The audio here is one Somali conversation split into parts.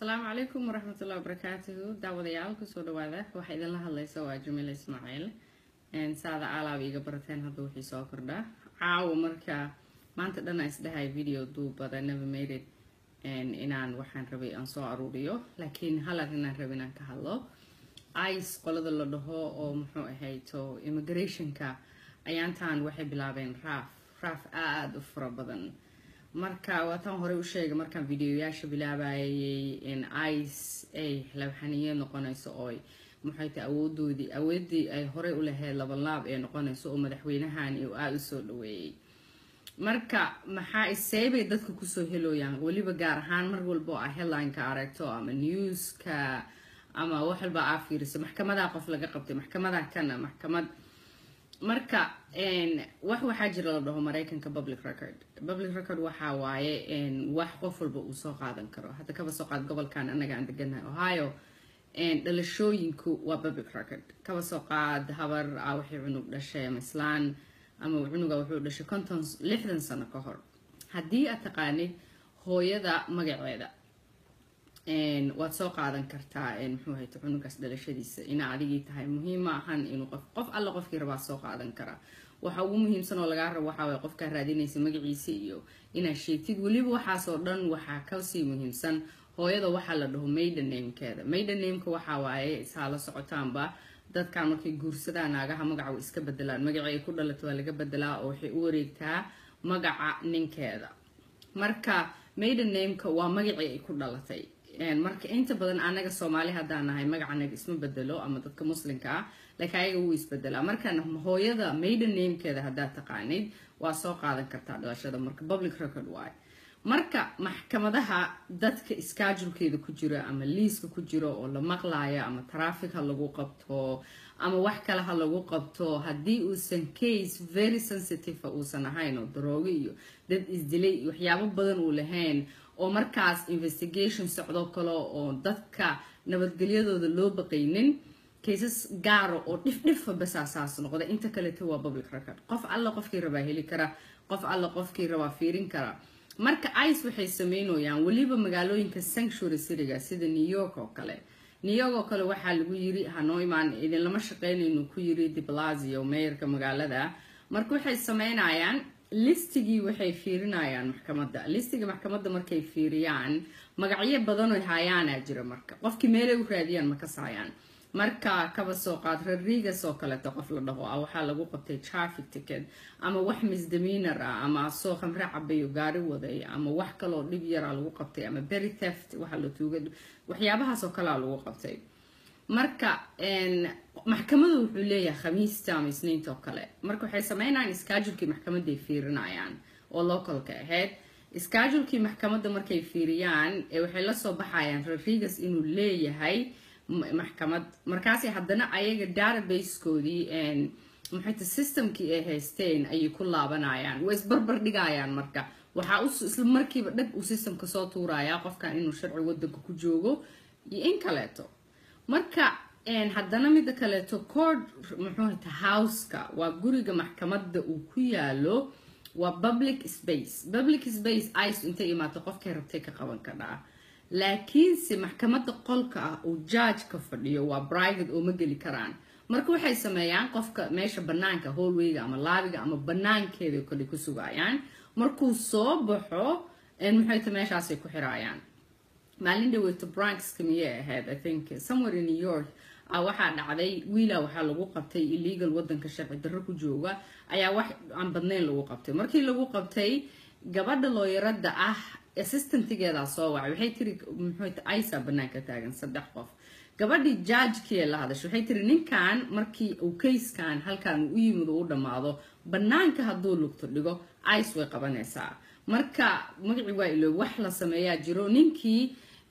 asalaamu calaykum waraxmatullahi wabarakaatuhu daawadayaal kusoo dhawaada waxaa idinla hadlaysa waa jamila ismaaciil saada aalaab iiga barateen hadda wixii soo kordhaa caawa marka maanta dhan aan isdhahay video duubada never made it inaan waxaan rabay aan soo aruuriyo laakiin halan inaan rabay inaan ka hadlo ice qolada la dhaho oo muxuu ahayto immigrationka ayaantan waxay bilaabeen raaf raaf aada u fara badan marka waataan horey u sheegay markaan videoyaasha bilaabayay in ice ay labxaniye noqonayso ooy maxay tahay awoodoodii awoodii ay horey u lahayd labanlaab ee noqonayso oo madaxweynahan uu aada u soo dhaweeyey marka maxaa iseebay dadka kusoo helooyaan weliba gaar ahaan mar walbo a headlineka aragto ama newska ama wax walba aa fiiriso maxkamadaa qof laga qabtay maxkamadaa kana maxkamad marka wax waxaa jira la dhaho mareykanka public record public record waxaa waaye wax qof walba uu soo qaadan karo hadda kaba soo qaad gobolkan anaga aan deganahay ohio dhalashooyinku waa public record kaba soo qaad habar a waxay cunug dhashay ama islaan ama cunuga wuxuu dhashay konton lixdan sano ka hor haddii aad taqaanid hooyada magaceeda waad soo qaadan kartaa muxuu hayto cunugaas dhalashadiisa ina adigii tahay muhiim ma ahan inuu qof qof alla qofkii rabaa soo qaadan karaa waxa ugu muhiimsan oo lagaa rabo waxaa waye qofkaa raadinaysa magaciisa iyo inaad sheegtid weliba waxaasoo dhan waxaa kasii muhiimsan hooyada waxaa la dhaho maiden namekeeda maiden nameka waxaa waaye isaa la socotaanba dadkan markay guursadaan naagaha magaca way iska bedelaan magacii ay ku dhalato waa laga bedelaa oo waxay u wareegtaa magaca ninkeeda marka maiden nameka waa magacii ay ku dhalatay marka inta badan anaga soomaali haddaan nahay magacanaga isma bedelo ama dadka muslimka ah laakiin ayaga wuu isbedelaa marka hooyada maiden namekeeda haddaad taqaanid waa soo qaadan kartaa dhalashada marka public record waay marka maxkamadaha dadka iskaajulkeeda ku jira ama liiska ku jiro oo la maqlayo ama traffic ha lagu qabto ama wax kale ha lagu qabto haddii uusan case very sensitive uusan ahayn oo daroogo iyo dad isdilay waxyaabo badan uu lahayn oo markaas investigation socdo kale oo dadka nabadgelyadooda loo baqaynin kaysas gaara oo dhifdhifa basaasaas noqda inta kaleta waa public record qof alla qofkii rabaa heli kara qof alla qofkii rabaa fiirin kara marka ice waxay sameynayaan weliba magaalooyinka sanctuary cityga sida new york oo kale new york oo kale waxaa lagu yiri hanoo imaan idinlama shaqeynaynu ku yiri diblasio meeyarka magaalada marka waxay sameynayaan listigii waxay fiirinayaan maxkamadda listiga maxkamadda markay fiiriyaan magacyo badanoy haayaana jira marka qofkii meelay u raadiyaan ma kasaayaan marka kaba soo qaad rodriguez oo kaleeto qof la dhaho ah waxaa lagu qabtay traffic ticket ama wax misdemeanor ah ama soo khamre cabayo gaari waday ama wax kaloo dhib yaraa lagu qabtay ama berry theft waxa la tuuga waxyaabahaas oo kalea lagu qabtay marka maxkamadu wuxuu leeyahay khamiista ama isniinta oo kale marka waxay sameynayaan iskaajulkii maxkamaday fiirinayaan oo localka ahayd iskaajulkii maxkamadda markay fiiriyaan waxay lasoo baxayaan rodriguez inuu leeyahay maxkamad markaas haddana ayaga databasekoodii maxayta systemkii ay haysteen ayay ku laabanayaan way isbarbar dhigayaan marka waxaa isla markiiba dhag uu systemka soo tuurayaa qofkan inuu sharci wadanka ku joogo iyo in kaleeto marka haddana mida kaleeto court muxuuhata houseka waa guriga maxkamadda uu ku yaalo waa public space public space ice intay imaato qofkay rabtay ka qaban kadhaa laakiinse maxkamadda qolka ah uu jaajka fadhiyo waa private oo ma geli karaan marka waxay sameeyaan qofka meesha banaanka hallwayga ama laabiga ama banaankeeda kale ku sugayaan markuu soo baxo maxayta meeshaasay ku xiraayaan maalin dhaweyto branxka miyay ahayd i think somewhere in new york waxaa dhacday wiila waxaa lagu qabtay illegal wadanka sharci darro ku jooga ayaa wax aan badnayn lagu qabtay markii lagu qabtay gabadha looyarada ah assistantgeedaa soo wacay waxay tiri muxuut isa banaanka taagan saddex qof gabadhii jaajkii la hadashay waxay tiri ninkan markii uu kayskan halkan u yimid uu dhammaado banaanka hadduu lugto dhigo ice way qabanaysaa marka magacii waa ilo wax la sameeyaa jiro ninkii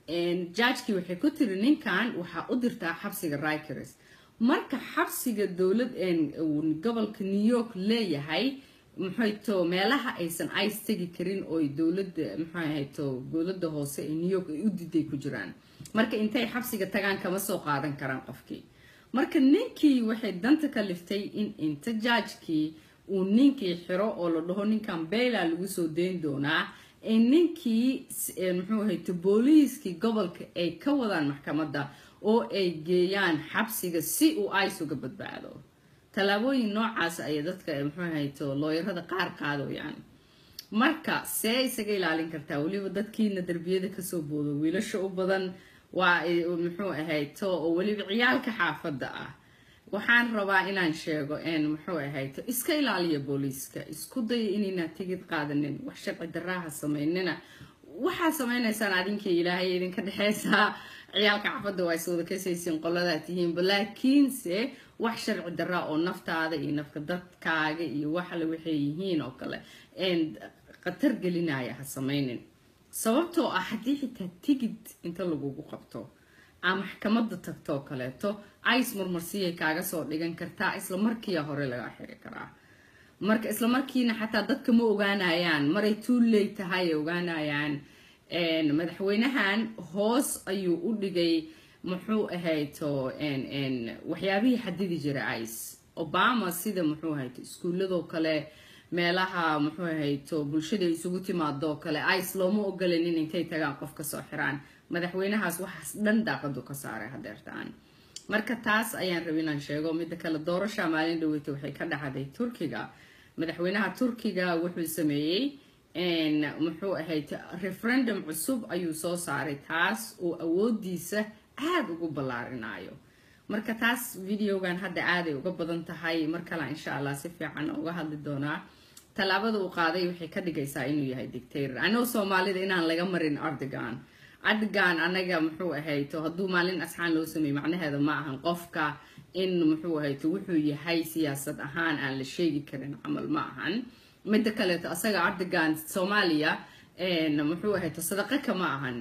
jaajkii waxay ku tiri ninkan waxaa u dirtaa xabsiga rikers marka xabsiga dowlad gobolka new york leeyahay maxayto meelaha aysan ice tegi karin ooy dowlada maxaahayto dowlada hoose ee new york ay u diday ku jiraan marka intay xabsiga tagaan kama soo qaadan karaan qofkii marka ninkii waxay danta ka liftay in inta jaajkii uu ninkii xiro oo la dhaho ninkan beyla lagu soo dayn doonaa in ninkii muxuu ahayto booliiskii gobolka ay ka wadaan maxkamadda oo ay geeyaan xabsiga si uu ice uga badbaado tallaabooyin noocaas ayay dadka muxuu ahayto looyarada qaar qaadooyaan marka see isaga ilaalin kartaa weliba dadkiina derbiyada kasoo boodo wiilasha u badan waa muxuu ahayto oo weliba ciyaalka xaafadda ah waxaan rabaa inaan sheego n muxuu ahayto iska ilaaliya booliiska isku daya inayna tigid qaadanin wax sharci daraaha sameynina waxaad sameynaysaan adinkii ilaahay idinka dhexeysaa ciyaalka xaafadda waa iswada kasaysiin qoladaa tihiinba laakiinse wax sharci daraa oo naftaada iyo nafka dadkaaga iyo waxle waxay yihiin oo kale khatar gelinaya ha sameynin sababtoo ah haddii xitaa tigid inta lagugu qabto aa maxkamadda tagtoo kaleeto ice marmarsiyay kaaga soo dhigan kartaa isla markiia hore laga xiri karaa marka isla markiina xataa dadka ma ogaanayaan maray tuuley tahay ay ogaanayaan madaxweynahan hoos ayuu u dhigay muxuu ahayto waxyaabihii xadidi jira ice obama sida muxuu ahayto iskuuladoo kale meelaha muxuu ahayto bulshada isugu timaadoo kale ice looma ogolanin intay tagaan qof kasoo xiraan madaxweynahaas waxaas dhan daaqadu ka saaray hadeertaan marka taas ayaan raba inaan sheego midda kale doorasha maalin dhaweyta waxay ka dhacday turkiga madaxweynaha turkiga wuxuu sameeyey muxuu ahayd referendum cusub ayuu soo saaray taas oo awoodiisa aada ugu ballaarinayo marka taas videogan hadda aaday uga badan tahay mar kale insha allah si fiican uga hadli doonaa tallaabada uu qaaday waxay ka dhigaysaa inuu yahay dictator anoo soomaalida inaan laga marin ardigan ardigan anaga muxuu ahayto hadduu maalin asxaan loo sameeyey macnaheeda ma ahan qofka in muxuu ahayto wuxuu yahay siyaasad ahaan aan la sheegi karin camal ma ahan midda kaleeto asaga ardigan soomaaliya muxuu ahayto sadaqa kama ahan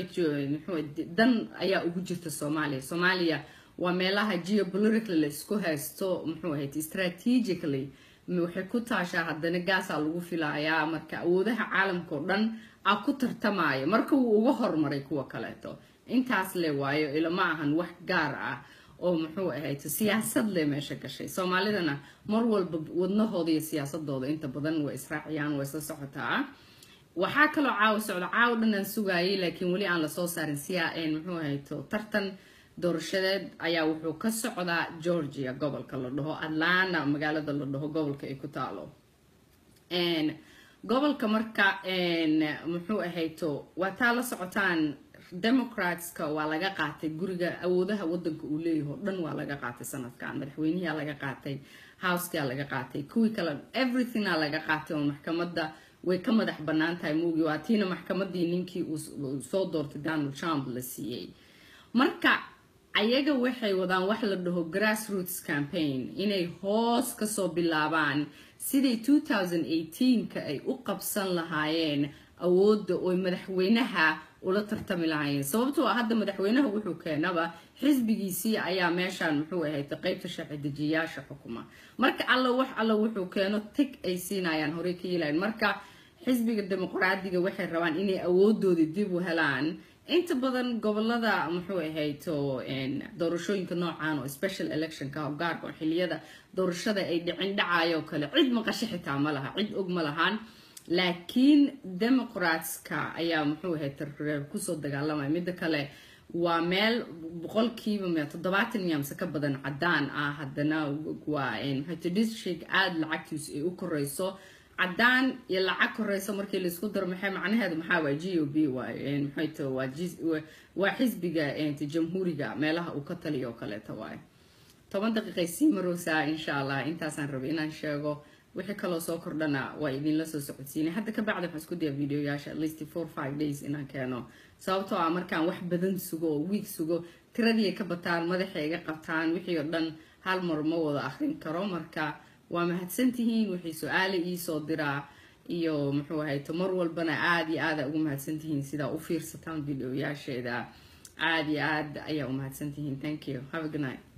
dan ayaa ugu jirta soomaaliya soomaaliya waa meelaha geopolitically la isku haysto muxuu ahayt strategically waxay ku taashaa haddana gaasaa lagu filayaa marka awoodaha caalamka oo dhan a ku tartamaya marka wuu uga hormaray kuwa kaleeto intaas le waayo ilama ahan wax gaar ah oo muxuu ahayto siyaasad le meesha gashay soomaalidana mar walba wadnahooda iyo siyaasadooda inta badan way israaciyaan way isla socotaa waxaa kaloo caawa socda caawa dhan aan sugaayay laakiin weli aan lasoo saarin siyaa muxuu ahayto tartan doorashadeed ayaa wuxuu ka socdaa georgia gobolka la dhaho atlanta magaalada la dhaho gobolka ay ku taalo gobolka marka muxuu ahayto waa taa la socotaan democratska waa laga qaatay guriga awoodaha wadanka uu leeyaho dhan waa laga qaatay sanadkan madaxweynihiaa laga qaatay housekaa laga qaatay kuwii kale everythinga laga qaatay oo maxkamadda way ka madax banaan tahay muugi waa tiina maxkamadii ninkii uu soo doortay donald trump la siiyey marka ayaga waxay wadaan wax la dhaho grassroots campaign inay hoos kasoo bilaabaan sidai ka ay u qabsan lahaayeen awoodda oo madaxweynaha ula tartami lahaayeen sababtoo ah hadda madaxweynaha wuxuu keenaba xisbigiisii ayaa meeshaan muxuu ahayd qeybta sharci dejiyaasha xukuma marka alla wax alla wuxuu keeno tig ay siinayaan horey ka yeelayan marka xisbiga dimuqraadiga waxay rabaan inay awoodoodii dib u helaan inta badan gobolada muxuu ahayto doorashooyinka noocan oo special electionka gaarka oo xiliyada doorashada ay dhicin dhacayo kale cid maqasho xitaa ma laha cid og ma lahaan laakiin democratska ayaa muxuu ahay tarreer kusoo dagaalamaya midda kale waa meel boqolkiiba m toddobaatan miyamse ka badan cadaan ah haddana waa maxayto district aada lacagtiisu ay u koreyso cadaan iyo lacag koreyso markii laisku daro maxay macnaheedu maxaa waay g o b waay maxayto waa waa xisbiga jamhuuriga meelaha uu ka taliyo oo kaleeta waay toban daqiiqay sii marowsaa insha allah intaasaan rabay inaan sheego wixii kaloo soo kordhana waa idinla soo socodsiinay hadda ka bacdi waxaan isku dayaa videoyaasha at least four five days inaan keeno sababtoo ah markaan wax badan sugo oo wiig sugo tiradii ka bataan madaxay iga qabtaan wixii oo dhan hal mar ma wada akrin karo marka waa mahadsantihiin wixii su-aale iisoo diraa iyo muxuu ahayto mar walbana aada iyo aada ugu mahadsantihiin sidaa u fiirsataan videoyaasheeda aada iyo aad ayaa u mahadsantihiin thank you have a good night